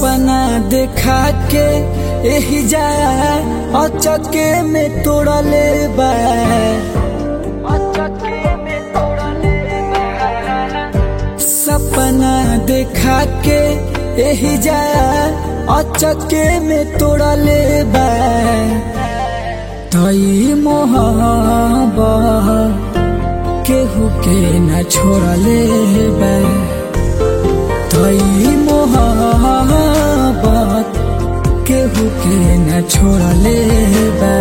सपना देखा के एही जा अचके में तोड़ले बा सपना देखा के एही जा अचके में तोड़ले बा तई मोहबा केहू के न छोड़ले बा तई मोहब्बत केहू के न छोड़ले बा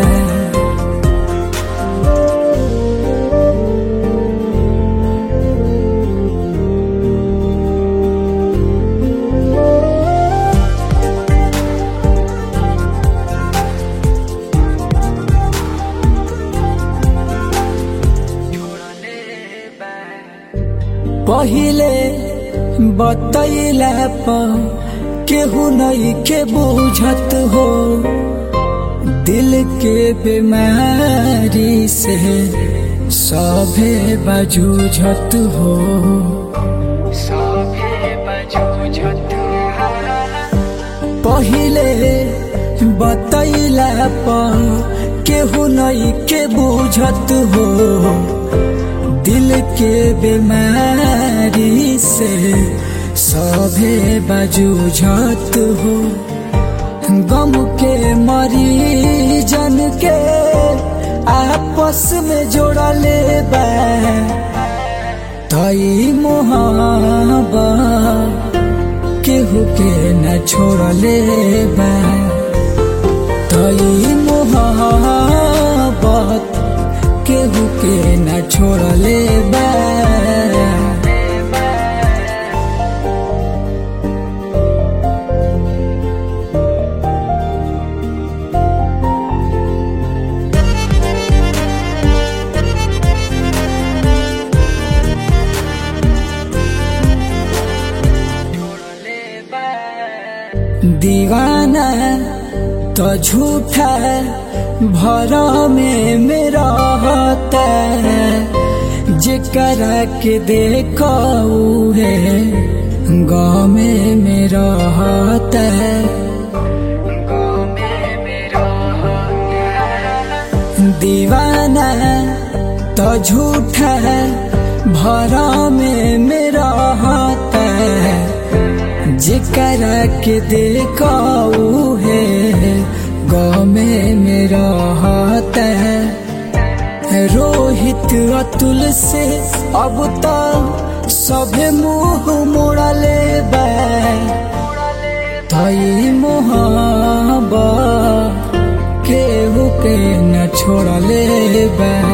पहिले बतैला पर केहू नहीं के बुझत हो दिल के बीमारी से सभे बजूझत हो पहिले बतैला पर केहू नहीं के बुझत हो दिल के बीमारी से सभे बजूझत हो गम के मरीजन के आपस में जोड़ले बा तई मोहब्बा केहू के न छोड़ले बा तई मोहब्बत केहू के न छोड़ले बा दीवाना तो झूठा भर में मेरा होता जेकरा के देखो है गाँव में मेरा होता दीवाना तो झूठा भर में मेरा होता जेकरा के देखो है गाँव में मेरा हाथ है रोहित अतुल से अब तो सभे मुंह मोड़ले बा तई मोहब्बा केहू के न छोड़ले बा